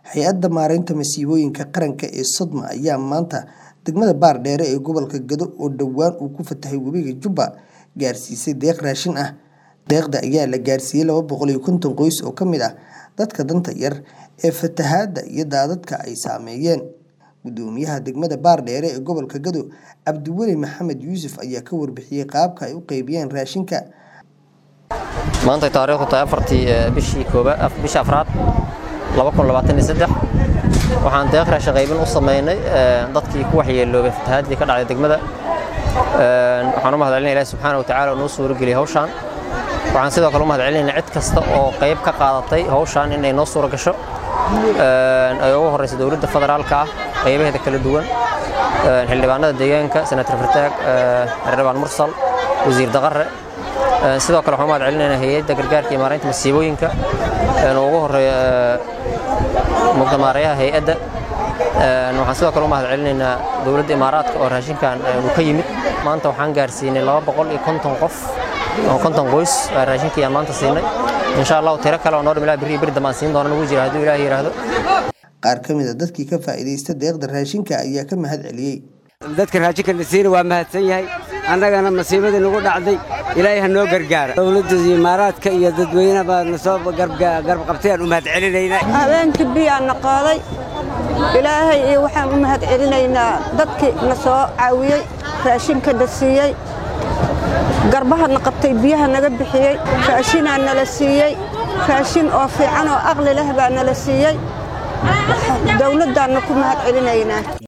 hay-adda maareynta masiibooyinka qaranka ee sodma ayaa maanta degmada baardheere ee gobolka gado oo dhowaan uu ku fatahay webiga jubba gaarsiisay deeq raashin ah deeqda ayaa la gaarsiiyey laba boqol iyo konton qoys oo ka mid ah dadka danta yar ee fatahaadda iyo daadadka ay saameeyeen gudoomiyaha degmada baardheere ee gobolka gado cabdiweli maxamed yuusuf ayaa ka warbixiyey qaabka ay u qeybiyeen raashinka maanta taariikhdu tahay afartii bishii bisha afraad waxaan deeq raashin qaybin u samaynay dadkii ku waxyeeloobay fatahaadii ka dhacday degmada waxaan u mahadcelinaya ilahi subxaana wa tacaala oo noo suurageliyay hawshaan waxaan sidoo kale u mahadcelinaynaa cid kasta oo qayb ka qaadatay hawshaan inay noo suura gasho ay ugu horreysa dowladda federaalka ah qaybaheeda kala duwan xildhibaanada deegaanka senator fartaag xildhibaan mursal wasiir daqare sidoo kale waxaan u mahadcelinaynaa hay-adda gargaarka iyo maaraynta masiibooyinka oo ugu horreeya mugdamaareyaha hay-adda waxaan sidoo kale u mahadcelinaynaa dowladda imaaraadka oo raashinkan uu ka yimid maanta waxaan gaarsiinay laba boqol iyo konton qof oo konton qoys raashinkii aan maanta siinay insha allahu tiro kale oo noo dhim ilaa birri beri dambe aan siin doona nagu jira hadduu ilaahi yidhaahdo qaar ka mid a dadkii ka faa'iidaysta deeqda raashinka ayaa ka mahad celiyey dadka raashinka nasiina waa mahadsan yahay annagana masiibadii nagu dhacday ilaahay ha noo gargaara dowladda imaaraadka iyo dadweyne baa nasoo garab qabtayaan u mahad celinaynaa habeenkii biyaa na qaaday ilaahay iyo waxaan u mahad celinaynaa dadkii na soo caawiyey raashinka na siiyey garbaha na qabtay biyaha naga bixiyey raashinaa nala siiyey raashin oo fiican oo aqli leh baa nala siiyey dowladdaanna ku mahad celinaynaa